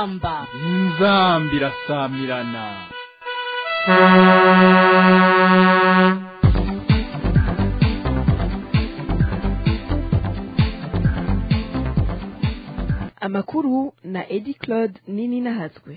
inzamba inzamba irasamirana amakuru na edi claude nini nahatswe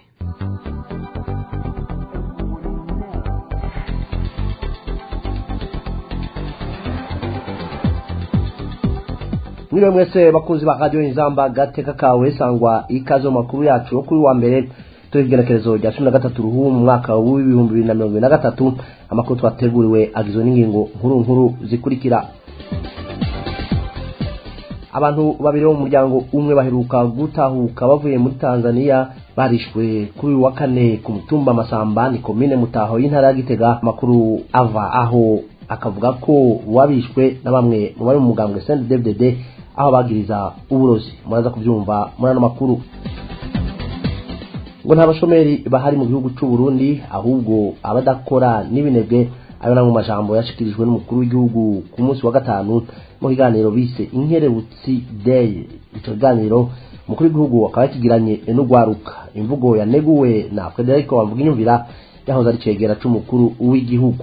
mwiriwe mwese bakunzi ba radiyo inzamba gateka kawe sangwa ikaze mu makuru yacu yo kuri wa mbere turi igenekerezo rya cumi na gatatu ruhu mu mwaka w'ibihumbi bibiri na mirongo ibiri na gatatu amakuru twateguriwe agizwe n'ingingo nkuru nkuru zikurikira abantu babiri bo mu muryango umwe baheruka gutahuka bavuye muri tanzania barishwe kuri uyu wa kane ku mutumba masamba ni komine mutaho y'intara ya gitega amakuru ava aho akavuga ko wabishwe na bamwe mu bari mu mugambwe cnddd aho bagiriza uburozi muraza kubyumva muri ano makuru ngo nta bashomeri bahari mu gihugu cy'u Burundi ahubwo abadakora n'ibinebwe ayo namwe mu majambo yashikirijwe n'umukuru w'igihugu ku munsi wa gatanu mu kiganiro bise inkerebutsi day icyo kiganiro umukuru w'igihugu akaba yakigiranye n'ugwaruka imvugo yaneguwe na Frederico Bamvuga inyumvira yahoze ari cegera c'umukuru w'igihugu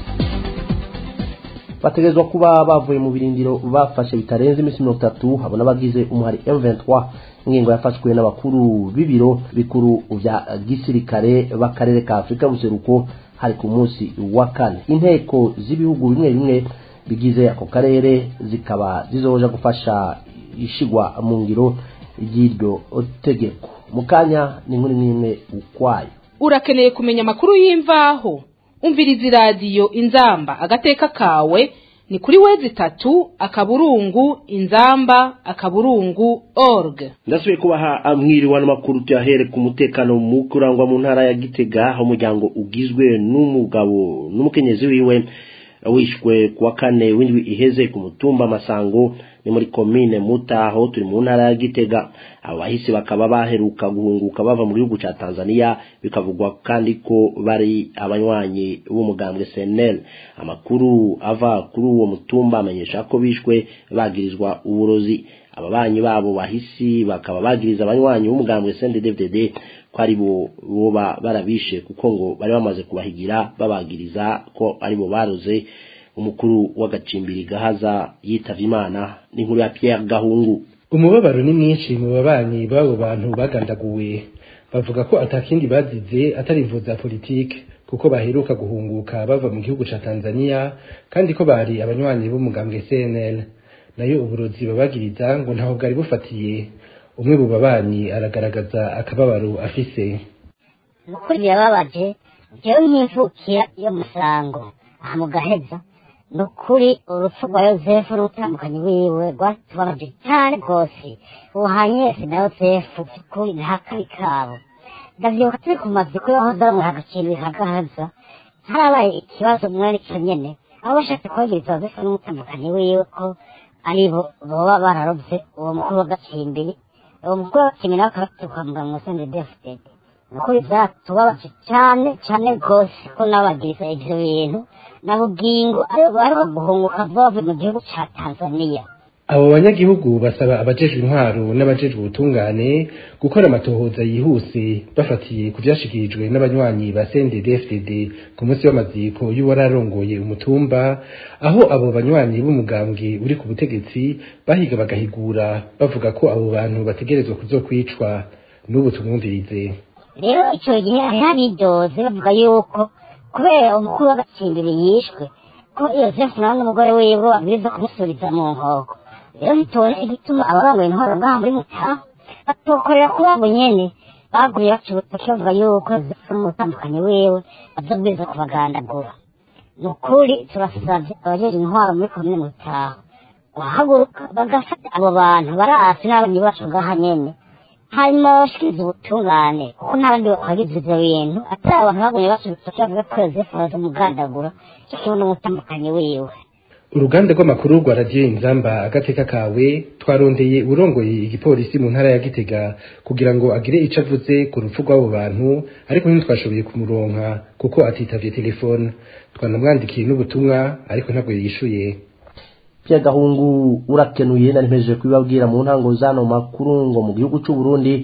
bategerezwa kuba bavuye mu birindiro bafashe bitarenze iminsi mirongo itatu habona abagize umuhari M23 ingingo yafashwe n'abakuru b'ibiro bikuru vya gisirikare b'akarere ka Afurika buseruko hari ku munsi wa kane inteko z'ibihugu bimwe bimwe bigize ako karere zikaba zizoja gufasha ishigwa mu ngiro ry'iryo tegeko mu kanya ni inkuru n'imwe ukwayo urakeneye kumenya amakuru y'imvaho umviriza iradiyo inzamba agateka kawe ni kuri wezi itatu akaburungu inzamba akaburungu org ndasubiye kubaha mwiriwe n'amakuru tuyahere ku mutekano mu kurangwa mu ntara ya gitega aho umuryango ugizwe n'umugabo n'umukenyezi wiwe wishwe ku wa kane w'indwi iheze ku mutumba masango ni muri komine mutaho turi mu ntara ya gitega abo bahisi bakaba baheruka guhunguka bava mu gihugu cya tanzania bikavugwa kandi ko bari abanywanyi b'umugambwe senel amakuru ava kuri uwo mutumba amenyesha ko bishwe bagirizwa uburozi ababanyi babo bahisi bakaba bagiriza abanywanyi b'umugambwe snddddd ko ari bo boba barabishe kuko ngo bari bamaze kubahigira babagiriza ko ari bo baroze umukuru w'agacimbiri gahaza yitavye imana n'inkuru ya Pierre Gahungu umubabaro ni mwinshi mu babanyi b'abo bantu bagandaguwe bavuga ko atakindi bazize atari imvu za politike kuko baheruka guhunguka bava mu gihugu ca Tanzania kandi ko bari abanywanyi b'umugambwe CNL nayo uburozi babagiriza ngo ntaho bwari bufatiye umwe mu babanyi aragaragaza akababaro afise ukuri birababaje jewe nk'imvukira yo musango aha mu gaheza ni ukuri urupfu rwa yosefu n'umutambukanyi wiwe rwatubabaje cyane rwose ubuhanyesi na yosefu by'ukuri nta kabi kabo ndavyibuka turi ku maziko yahoze aramwe hagakintu hagahaza harabaye ikibazo mwene ico nyene aho bashatse kwagiriza yosefu n'umutambukanyi wiwe ko aribo boba bararovye uwo mukuru w'agacimbiri uwo mukuru w'agacimbiri nawe akaba afite kwa muganga musende defudede ni ukuri vyatubabaje cane cane rwose ko nabagiriza ivyo bintu na bugingo ariho guhunguka bavuye mu gihugu ca tanzaniya abo banyagihugu basaba abajejwe intwaro n'abajejwe ubutungane gukora amatohoza yihuse bafatiye ku vyashikirijwe n'abanywanyi ba CNDD-FDD ku munsi w'amaziko y'uwararongoye umutumba aho abo banywanyi b'umugambwe uri ku butegetsi bahiga bagahigura bavuga ko abo bantu bategerezwa kuzokwicwa n'ubu tumwumvirize rero ico gihe hariho abidoze bavuga yuko kubera umukuru w'agacimbiri yishwe ko yosefu nawe n'umugore wiwe babwirizwa kumusubiza mu nkoko rero ntitubone igituma ababanguye intwaro ngaha muri mutaha batokorera kuri abo nyene baguye baca urutoki bavuga yuko yosefu n'umutambukanyi wiwe bazobwirizwa kubagandagura ni ukuri turasavye abajeje intwaro muri komine mutaha guhaguruka bagafata abo bantu barasi n'abanyi bacu ngaha nyene hanyuma bashikiriza ubutungane kuko n'abandi bakwagiza ivyo bintu atari abantu bagumye basubitse bavuga ko yosefu baza umugandagura cyo kimwe n'umutambukanyi wiwe uruganda rw'amakuru rwa radiyo inzamba agateka kawe twarondeye urongoye igipolisi mu ntara ya gitega kugira ngo agire ico avuze ku rupfu rw'abo bantu ariko ntitwashoboye kumuronka kuko atitavye telefone twanamwandikiye n'ubutumwa ariko ntabwo yishuye Pierre Gahungu urakenuye nari mpejeje kubibabwira mu ntango zano makuru ngo mu gihugu cy'u Burundi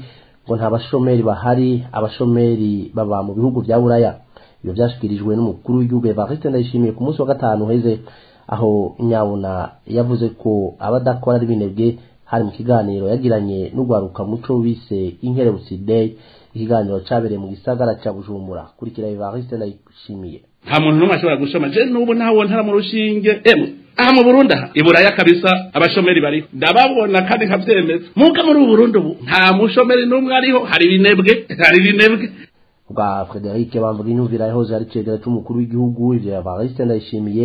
ngo nta bashomeri bahari abashomeri baba mu bihugu vya buraya ibyo vyashikirijwe n'umukuru w'igihugu Evariste Ndayishimiye ku munsi wa gatanu heze aho nyabuna yavuze ko abadakora ari binebwe hari mu kiganiro yagiranye n'ugwaruka muco bise inkerebutsi day ikiganiro cabereye mu gisagara ca bujumbura kurikira Evariste Ndayishimiye nta muntu n'umwe ashobora gushoma je n'ubu ntawo ntara mu rushinge emwe aha mu Burundi aha iburaya kabisa abashomeri bariho ndababona kandi nkavyemeza muga muri ubu Burundi ubu nta mushomeri n'umwe ariho hari binebwe hari binebwe bwa Frederic Bamvuga inyumvira yahoze ari cegera c'umukuru w'igihugu ivyo Evariste Ndayishimiye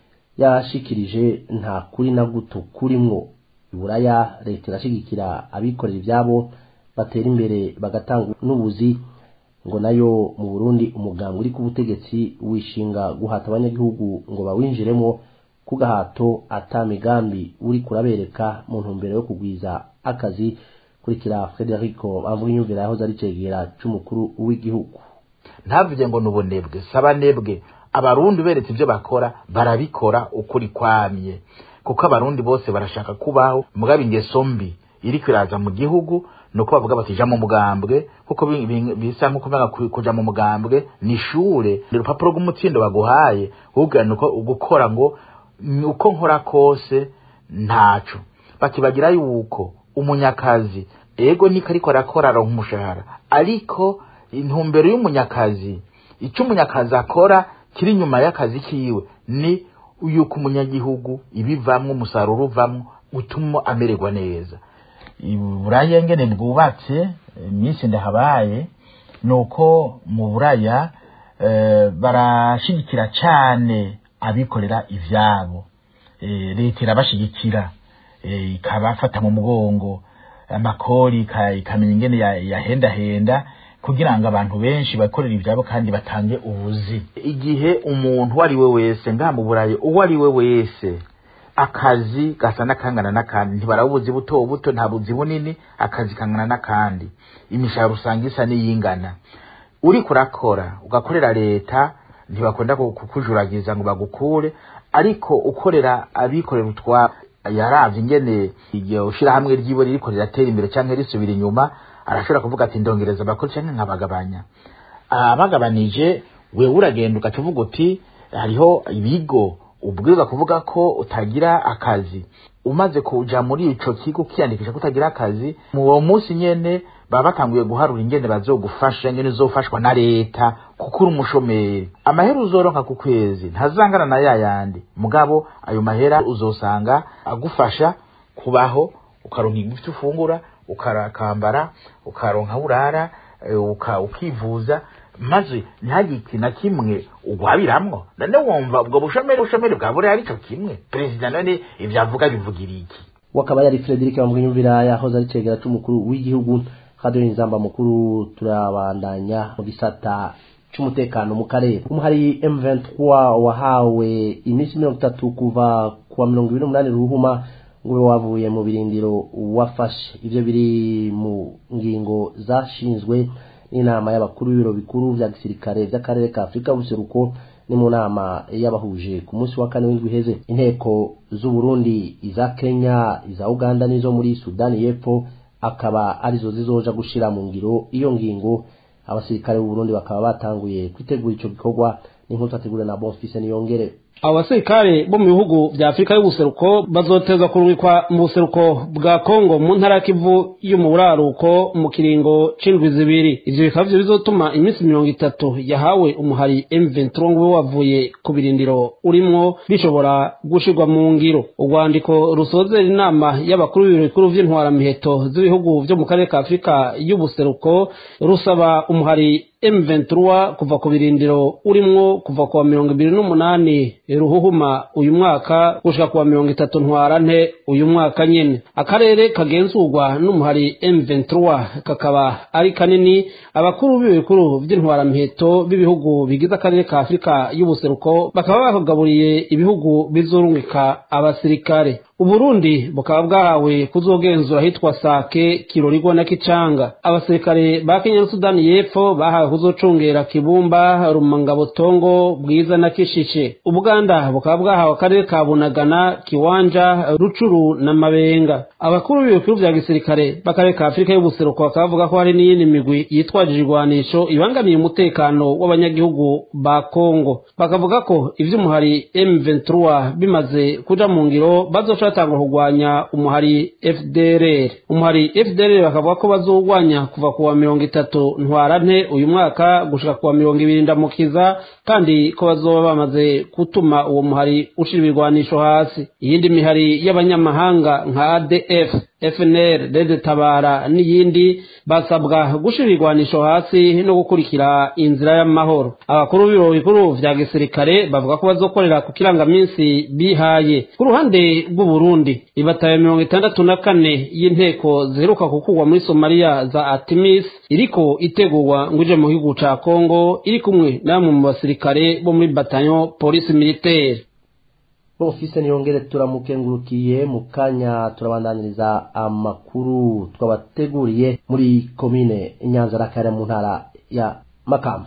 yashikirije nta kuri na guto kurimwo iburaya leta irashigikira abikorera ivyabo batera imbere bagatanga n'ubuzi ngo nayo mu Burundi umuganga uri ku butegetsi wishinga guhata abanyagihugu ngo bawinjiremo ku gahato ata migambi uri kurabereka mu ntumbero yo kugwiza akazi kurikira Federico Bamvuga inyumvira yahoze ari cegera c'umukuru w'igihugu ntavuge ngo nubunebwe saba nebwe abarundi beretse ibyo bakora barabikora ukuri kwamye kuko abarundi bose barashaka kubaho mugabo ingeso mbi iri kwiraza mu gihugu nuko bavuga bati ja mu mugambwe kuko bi- bi- bisa nko kuvuga ku- kuja mu mugambwe ni ishure ni urupapuro rw'umutsindo baguhaye ubwira nuko gukora ngo "Ni uko nkora kose ntaco bakibagira yuko umunyakazi ego niko ariko arakora aronka umushahara ariko intumbero y'umunyakazi icyo umunyakazi akora kiri inyuma y'akazi kiwe ni yuko umunyagihugu ibivamwo umusaruro uvamwo utuma amererwa neza buraya ngene bwubatse iminsi ndahabaye ni uko mu buraya eh, barashigikira cane abikorera ivyabo Eh, leta irabashigikira eh, ikabafata mu mugongo amakori ika- ikamenya ingene ya- yahendahenda kugira ngo abantu benshi bakorera ivyabo kandi batange ubuzi igihe umuntu uwo ari we wese ngaha mu burayi uwo ari we wese akazi gasa n'akangana n'akandi ntibarabe ubuzi buto buto nta buzi bunini akazi kangana n'akandi imishahara usanga isa n'iyingana uriko urakora ugakorera leta ntibakunda ku- kukujuragiza ngo bagukure ariko ukorera abikorera utwa yaravye ingene iryo shirahamwe ryiwe ririko riratera imbere canke risubira inyuma arashobora kuvuga ati ndongereza abakora canke nkabagabanya abagabanije wewe uragenda ugaca uvuga uti hariho ibigo ubwirizwa kuvuga ko utagira akazi umaze kuja muri ico kigo ukiyandikisha ko utagira akazi mu uwo munsi nyene baba batanguye guharura ingene bazogufasha ingene uzofashwa na leta kuko uri umushomeri amahera uzoronka ku kwezi ntazangana na yayandi mugabo ayo mahera uzosanga agufasha kubaho ukaronka ibyo ufungura ukarakambara ukaronka aho urara eh, uka- ukivuza maze ntihagire ikintu na kimwe ugwabiramwo none wumva ubwo bushomeri bushomeri bwa buriya arico kimwe perezida none ivyo avuga bivugira iki wakaba yari Frederic Bamwiyumvira yahoze ari cegera c'umukuru w'igihugu radio inzamba mukuru turabandanya mu gisata c'umutekano mu karere umuhari M23 wahawe iminsi mirongo itatu kuva kuwa mirongo ibiri n'umunani ruhuma ngo ube wavuye mu birindiro wafashe ivyo biri mu ngingo zashinzwe n'inama y'abakuru b'ibiro bikuru vya gisirikare vy'akarere ka afurika y'ubuseruko ni mu nama y'abahuje ku munsi wa kane w'indwi iheze inteko z'uburundi iza kenya iza uganda n'izo muri sudani y'epfo akaba arizo zizoja gushira mu ngiro iyo ngingo abasirikare b'uburundi bakaba batanguye kwitegura ico gikorwa n'inkuru twategura na bonfise niyongere abo basirikare bo mu bihugu vya afurika y'ubuseruko bazotezwa kurungikwa mu buseruko bwa kongo mu ntara ya kivu yo mu buraruko mu kiringo c'indwi zibiri ivyo bikaba vyo bizotuma iminsi mirongo itatu yahawe umuhari m23 ngo ube wavuye ku birindiro urimwo bishobora gushirwa mu ngiro urwandiko rusozera inama y'abakuru b'ibiro bikuru vy'intwaramiheto z'ibihugu vyo mu karere ka afurika y'ubuseruko rusaba umuhari M23 kuva ku birindiro urimwo kuva kuwa mirongo ibiri n'umunani ruhuhuma uyu mwaka gushika kuwa mirongo itatu ntwarante uyu mwaka nyene akarere kagenzurwa n'umuhari M23 kakaba ari kanini abakuru b'ibikuru vy'intwaramiheto b'ibihugu bigize akarere ka afurika y'ubuseruko bakaba bakagaburiye ibihugu bizorungika abasirikare uburundi bukaba bwahawe kuzogenzura ahitwa sake kirorigwa na kicanga abasirikare ba kenya na sudani y'epfo bahawe kuzocungera kibumba rumangabotongo bwiza na kishishe ubuganda bukaba bwahawe akarere ka bunagana kiwanja rucuru na mabenga abakuru b'ibikuru vya gisirikare b'akarere ka afurika y'ubuseruko bakaba bavuga ko hari n'iyindi migwi yitwaje ibigwanisho ibangamiye umutekano w'abanyagihugu ba kongo bakavuga ko ivy'umuhari m23 bimaze kuja mu ngiro bazoca batanga kurwanya umuhari fdrr umuhari fdrr bakavuga ko bazowurwanya kuva kuwa mirongo itatu ntwarante uyu mwaka gushika kuwa mirongo ibiri ndamukiza kandi ko bazoba bamaze gutuma uwo muhari ushira ibigwanisho hasi iyindi mihari y'abanyamahanga nka adf fnr rede tabara n'iyindi basabwa gushira ibigwanisho hasi no gukurikira inzira y'amahoro abakuru b'ibiro bikuru vya gisirikare bavuga ko bazokorera ku kirangaminsi bihaye ku ruhande rw'uburundi ibataye mirongo itandatu na kane y'inteko ziheruka gukurwa muri somaliya za atimis iriko itegurwa ngo ije mu gihugu ca kongo iri kumwe namwe mu basirikare bo muri batanyo polisi militaire bofise niyongere turamukengurukiye mu kanya turabandaniriza amakuru twabateguriye muri komine nyanza rakare mu ntara ya makamba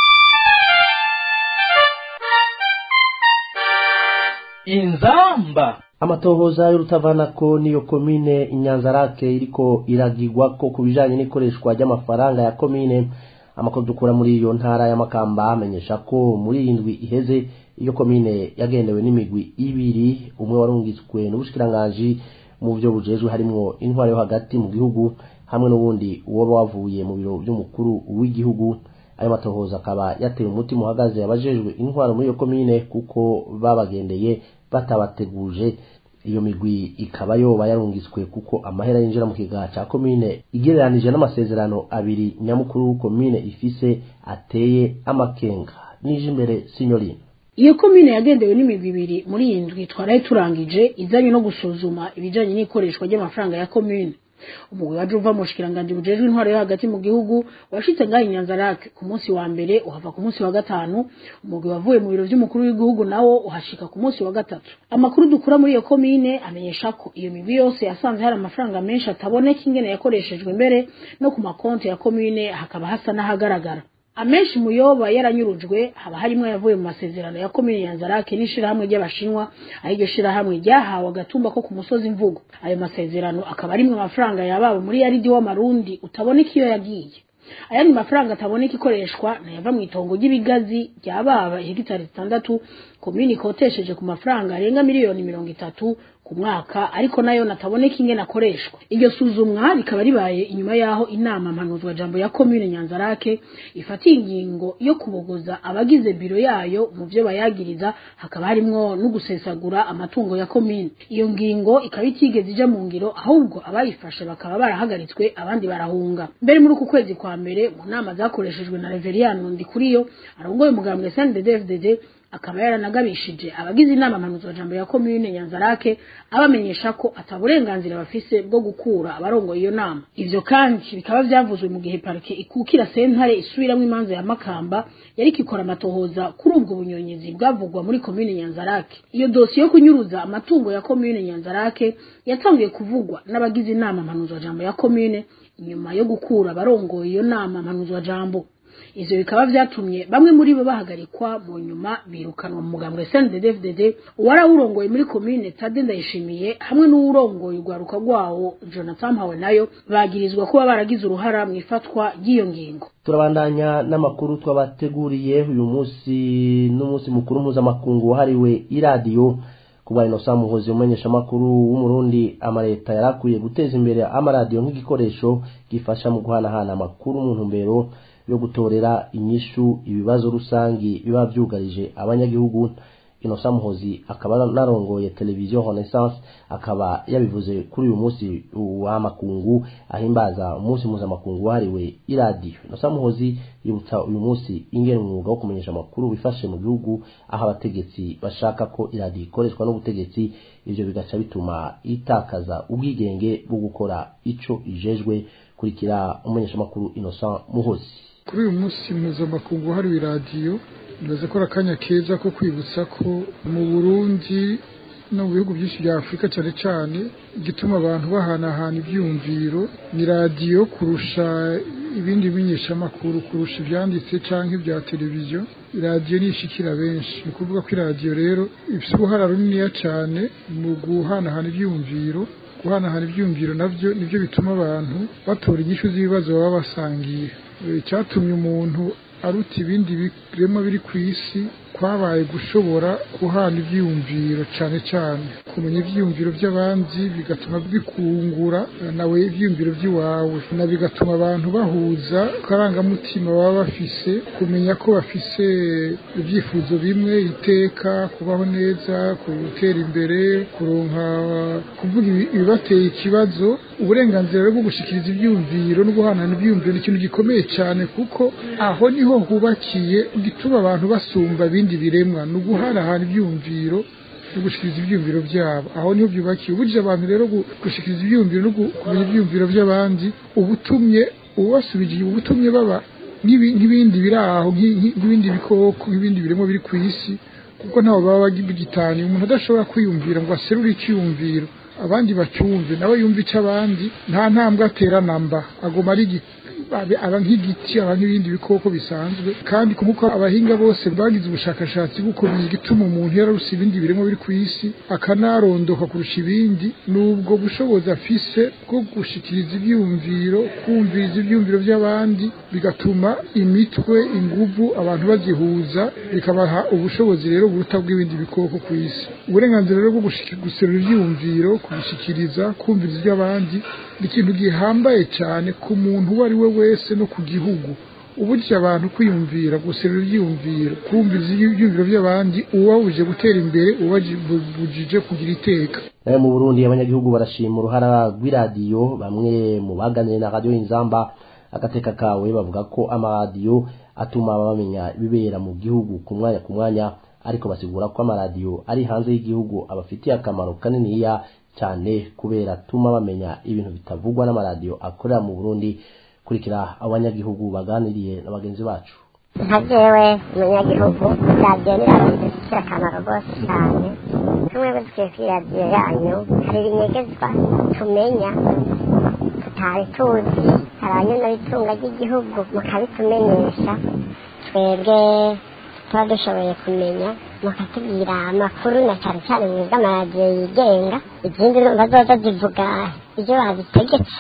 inzamba amatohoza y'urutavanako niyo komine inyanzarake iriko iragirwa ko ku bijanye n'ikoreshwa ry'amafaranga ya komine amakuru dukura muri iyo ntara y'amakamba amenyesha ko muri iyi ndwi iheze iyo komine yagendewe n'imigwi ibiri umwe warungitswe n'ubushikiranganji mu byo bujejwe harimwo intwaro yo hagati mu gihugu hamwe n'ubundi uwoba wavuye mu biro by'umukuru w'igihugu ayo matohoza akaba yateye umutima uhagaze abajejwe intwaro muri iyo komine kuko babagendeye batabateguje iyo migwi ikaba yoba yarungitswe kuko amahera yinjira mu kigaha ca komine igereranije n'amasezerano abiri nyamukuru komine ifise ateye amakenga nije imbere sinyorina iyo komine yagendewe n'imigwi ibiri muri iyi ndwi twaraye turangije izanye no gusuzuma ibijanye n'ikoreshwa ry'amafaranga ya komine umugwi waje uva mu bushikiranganji bujejwe intwaro yo hagati mu gihugu washitse ngaho inyanzarake ku munsi wa mbere uhava ku munsi wa gatanu umugwi wavuye mu biro vy'umukuru w'igihugu nawo uhashika ku munsi wa gatatu amakuru dukura muri iyo komine amenyesha ko iyo migwi yose yasanze hari amafaranga menshi ataboneka ingene yakoreshejwe mbere no ku makonti ya komine hakaba hasa n'ahagaragara amenshi muyoba yaranyurujwe haba harimwo yavuye mu masezerano ya komine ya Nzarake n'ishirahamwe ry'abashinwa aho iryo shirahamwe ryahawe agatumba ko ku musozi mvugo ayo masezerano akaba arimwe amafaranga yababo muri yaridi w'amarundi utaboneka iyo yagiye ayandi mafaranga ataboneka ikoreshwa nayava mu itongo ry'ibigazi rya baba hegitari zitandatu komini ikotesheje ku mafaranga arenga miliyoni mirongo itatu ku mwaka ariko nayo nataboneka ingene akoreshwa iryo suzumwa rikaba ribaye inyuma yaho inama mpanuzwa jambo ya komine nyanzarake ifatiye ingingo yo kubogoza abagize biro yayo mu vyo bayagiriza hakaba harimwo no gusesagura amatungo ya komine iyo ngingo ikaba itigeze ija mu ngiro ahubwo abayifashe bakaba barahagaritswe abandi barahunga mbere muri uku kwezi kwa mbere mu nama zakoreshejwe na Reveriyano Ndikuriyo arongoye umugambwe CNDD-FDD akaba yaranagabishije abagize inama mpanuzwa jambo ya komune Nyanzarake abamenyesha ko ataburenganzira bafise bwo gukura abarongoye iyo nama ivyo kandi bikaba vyavuzwe mu gihe parike ikukira sentare isubiramwo imanza ya Makamba yari ikora amatohoza kuri ubwo bunyonyezi bwavugwa muri komune Nyanzarake iyo dosiye yo kunyuruza amatungo ya komune Nyanzarake yatangiye kuvugwa n'abagize inama mpanuzwa jambo ya komune inyuma yo gukura abarongoye iyo nama mpanuzwa jambo ivyo bikaba vyatumye bamwe muri bo bahagarikwa mu nyuma birukanwa mu mugambwe CNDD-FDD uwarawurongoye muri komine Tade Ndayishimiye hamwe n'uwurongoye urwaruka rwawo Jonathan Mpawe nayo bagirizwa kuba baragize uruhara mu ifatwa ry'iyo ngingo turabandanya n'amakuru twabateguriye uyu munsi n'umunsi mukuru mpuzamakungu wahariwe iradiyo kuba inosa muhozi umenyesha amakuru w'umurundi amaleta yarakwiye guteza imbere amaradiyo nk'igikoresho gifasha mu guhanahana amakuru mu ntumbero yo gutorera inyishu ibibazo rusangi biba byugarije abanyagihugu inosa muhozi akaba narongoye televiziyo renaissance akaba yabivuze kuri uyu munsi w'amakungu ahimbaza umunsi mpuzamakungu wahariwe iradiyo inosa muhozi yibutsa uyu munsi ingene umwuga wo kumenyesha amakuru wifashe mu gihugu aho abategetsi bashaka ko iradiyo ikoreshwa n'ubutegetsi ivyo bigaca bituma itakaza ubwigenge bwo gukora ico ijejwe kurikira umumenyeshamakuru innocent muhozi kuri uyu munsi mpuzamakungu wahariwe iradiyo bimaze ko akanya keza ko kwibutsa ko mu burundi no mu bihugu byinshi bya afurika cyane cyane igituma abantu bahanahana ibyumviro ni radiyo kurusha ibindi bimenyeshamakuru kurusha ibyanditse cyangwa ibya televiziyo radiyo nishikira benshi ni ukuvuga ko iradiyo rero ifite uruhara runiniya cyane mu guhanahana ibyumviro guhanahana ibyumviro nabyo nibyo bituma abantu batora inyishu z'ibibazo baba basangiye icyatumye umuntu aruta ibindi birema biri ku isi kwabaye gushobora guhana ibyiyumviro cyane cyane kumenya ibyiyumviro by'abandi bigatuma bikungura nawe ibyiyumviro by'iwawe na bigatuma abantu bahuza akarangamutima baba bafise kumenya ko bafise ibyifuzo bimwe iteka kubaho neza gutera imbere kuronka kuvuga ibibateye ikibazo uburenganzira bwo gushyikiriza ibyiyumviro no guhanana ibyiyumviro ni ikintu gikomeye cyane kuko aho niho hubakiye gituma abantu basumba ibindi biremwa ni uguhanahana ibyumviro no gushikiriza ibyumviro byabo aho niho byubakiye uburyo abantu rero gushikiriza ibyumviro no kumenya ibyumviro by'abandi ubutumye ubasubigiye ubutumye baba nk'ibindi biri aho nk'ibindi bikoko nk'ibindi biremwa biri ku isi kuko ntawe baba bagitaniye umuntu adashobora kwiyumvira ngo aserure icyiyumviro abandi bacyumve nawe yumve icy'abandi nta ntambwe atera namba agoma ari aba nk'igiti aba nk'ibindi bikoko bisanzwe kandi kuko abahinga bose bagize ubushakashatsi bwo kumenya igituma umuntu yararuse ibindi birimo biri ku isi akanarondoka kurusha ibindi n'ubwo bushobozi afise bwo gushikiriza ibyumviro kumviriza ibyumviro by'abandi bigatuma imitwe inguvu abantu bazihuza bikabaha ubushobozi rero buruta bw'ibindi bikoko ku isi uburenganzira rero bwo guserura ibyumviro kubishikiriza kumviriza iby'abandi ni ikintu gihambaye cyane ku muntu uwo ari we wese no ku gihugu uburyo abantu kwiyumvira guserura ibyiyumviro kumviriza ibyiyumviro by'abandi uwabuje gutera imbere ubajije kugira iteka nayo mu burundi abanyagihugu barashima uruhara rw'iradiyo bamwe mu baganiriye na radiyo inzamba agateka kawe bavuga ko amaradiyo atuma bamenya ibibera mu gihugu ku mwanya ku mwanya ariko basigura ko amaradiyo ari hanze y'igihugu abafitiye akamaro kaniniya cyane kubera atuma bamenya ibintu bitavugwa n'amaradiyo akorera mu burundi kurikira abanyagihugu baganiriye na bagenzi bacu nka jewe umunyagihugu radiyo ni radiyo ifite akamaro rwose cyane tumwe dukwiye kuri radiyo yanyu hari ibinyegezwa tumenya tutari tuzi hari abanyona itunga ry'igihugu mukabitumenyesha twebwe tuba dushoboye kumenya mukatubwira amakuru na cyane cyane mu bw'amaradiyo yigenga izindi numva zoza zivuga ibyo bazitegetse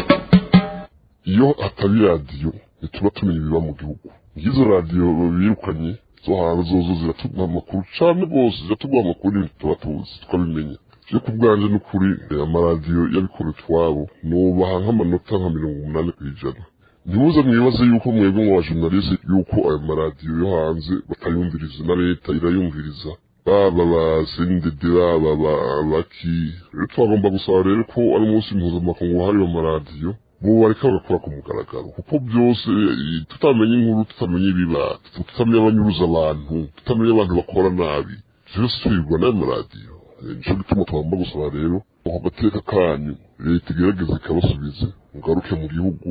iyo atari radiyo ntituba tumenya ibiba mu gihugu nk'izo radiyo birukanye zo hanze zozo ziratuma amakuru cyane rwose ziratubwira amakuru y'ibintu tuba tuzi tukabimenya je ku bwanje n'ukuri amaradiyo yabikora utwabo nubaha nk'amanota nka mirongo umunani ku ijana ntimuze mwibaze yuko mwebwe mu bajournaliste yuko ayo maradiyo yo hanze batayumviriza na leta irayumviriza baba ba CNDD baba baki rero twagomba gusaba rero ko ari umunsi mpuzamakungu wahariwe amaradiyo mubu bareka bagakora ku mugaragaro kuko byose tutamenye inkuru tutamenye ibiba tutamenya abanyuruza abantu tutamenya abantu bakora nabi byose twirwa n'ayo maradiyo nico gituma tugomba gusaba rero ako gateka kanyu leta igerageza ikabasubize mugaruke mu gihugu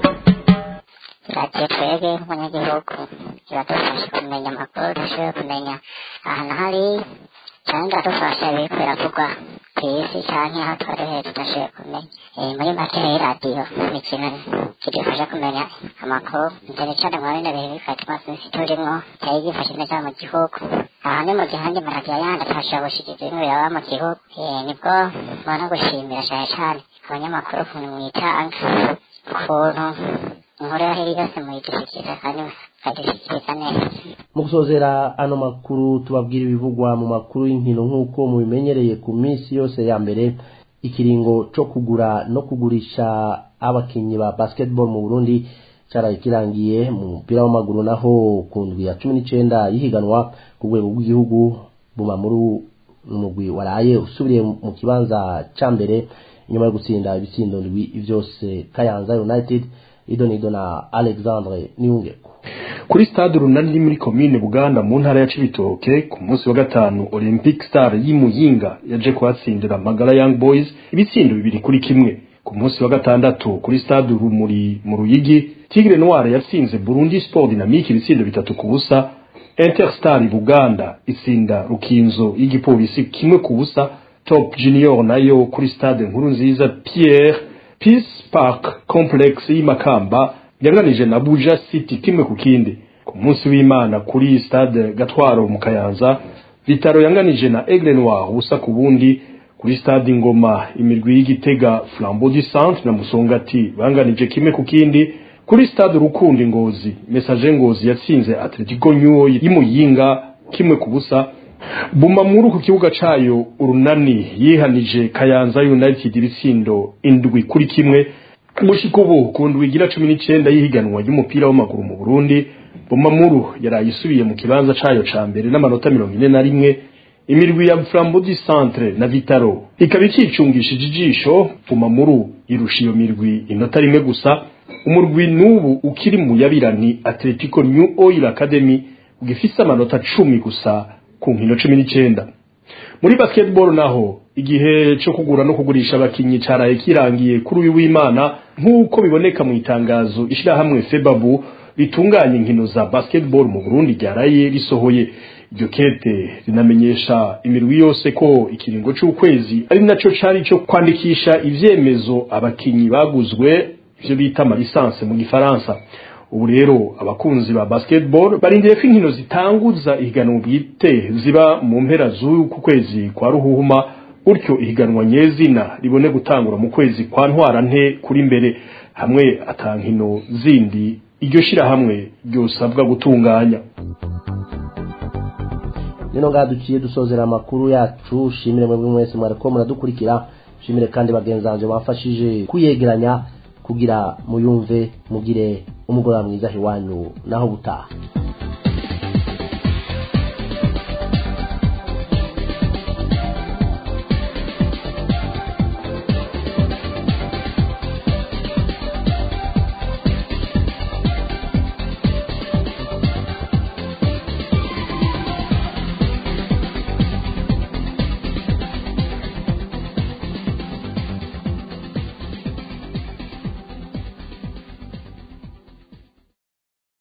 radiyo twebwe nk'umunyagihugu iradufasha kumenya amakuru dushoboye kumenya ahantu hari cyangwa iradufasha ibiri biravugwa ku isi cyangwa aho twari heza tudashoboye kumenya muri make rero radiyo ni ikintu kidufasha kumenya amakuru cyane cyane muri bino bihe bifatwa sinsi turimo cyari gifashe neza mu gihugu aha ni mu gihe andi maradiyo yandi atashobora gushyikiriza ibintu biraba mu gihugu nibwo mbona gushimira cyane cyane abanyamakuru ukuntu mwitanga ukuntu inkuru yo hirya yose muyidushyikiriza kandi mukadushyikiriza neza mu gusozera ano makuru tubabwira ibivugwa mu makuru y'inkino nk'uko mubimenyereye ku minsi yose ya mbere ikiringo cyo kugura no kugurisha abakinnyi ba basketball mu burundi cyaraye kirangiye mu mupira w'amaguru naho ku ndwi ya cumi n'icyenda y'ihiganwa ku rwego rw'igihugu buma muri umugwi waraye usubiriye mu kibanza cya mbere nyuma yo gutsinda ibitsindo ndwi byose kayanza united idonido na alexandre niyungeko kuri stade runani muri komine buganda mu ntara ya cibitoke ku munsi wa gatanu olympic star y'imuyinga yaje kuhatsindira magara young boys ibitsindo bibiri kuri kimwe ku munsi wa gatandatu kuri stade rumuri mu ruyigi tigre noir yatsinze burundi sport dynamique ibitsindo bitatu ku busa interstar buganda itsinda rukinzo y'igipolisi kimwe ku busa top junior nayo kuri stade nkuru nziza pierre peace park complex y'imakamba yanganije na buja city kimwe ku kindi ku munsi w'imana kuri stade gatwaro mu kayanza vitaro yanganije na aigle noir ubusa ku bundi kuri stade ingoma imirwi y'igitega flambeau du centre na musongati banganije kimwe ku kindi kuri stade rukundi ngozi message ngozi yatsinze atletico nyuo y'imuyinga kimwe ku busa bumamuru ku kibuga cayo urunani yihanije kayanza united ibitsindo indwi kuri kimwe mushikubu ku ndwi igira cumi n'icenda y'ihiganwa ry'umupira w'amaguru mu burundi bumamuru yaraye isubiye mu kibanza cayo ca mbere n'amanota mirongo ine na rimwe imirwi ya flambeau du centre na vitaro ikaba ikicungishije ijisho bumamuru irusha iyo mirwi inota rimwe gusa umurwi n'ubu ukiri mu yabirani atletico new oil academy ugifise amanota cumi gusa ku nkino cumi n'icenda muri basketball naho igihe cyo kugura no kugurisha abakinyi caraye kirangiye kuri uyu w'imana nk'uko biboneka mu itangazo ishirahamwe febabu ritunganya inkino za basketball mu burundi ryaraye risohoye iryo kete rinamenyesha imirwi yose ko ikiringo c'ukwezi ari naco cari co kwandikisha ivyemezo abakinyi baguzwe ivyo bita amalisanse mu gifaransa ubu rero abakunzi ba basketball barindiriye ko inkino zitanguza ihiganwa bwite ziba mu mpera z'uku kwezi kwa ruhuhuma gutyo ihiganwa nyezina ribone gutangura mu kwezi kwa ntwara nte kuri mbere hamwe atankino zindi iryo shirahamwe ryosabwa gutunganya nino ngaha duciye dusozera amakuru yacu shimire mwebwe mwese mwariko muradukurikira shimire kandi bagenzi banje bamfashije kuyegeranya kugira muyumve mugire umugoroba mwiza iwanyu naho gutaha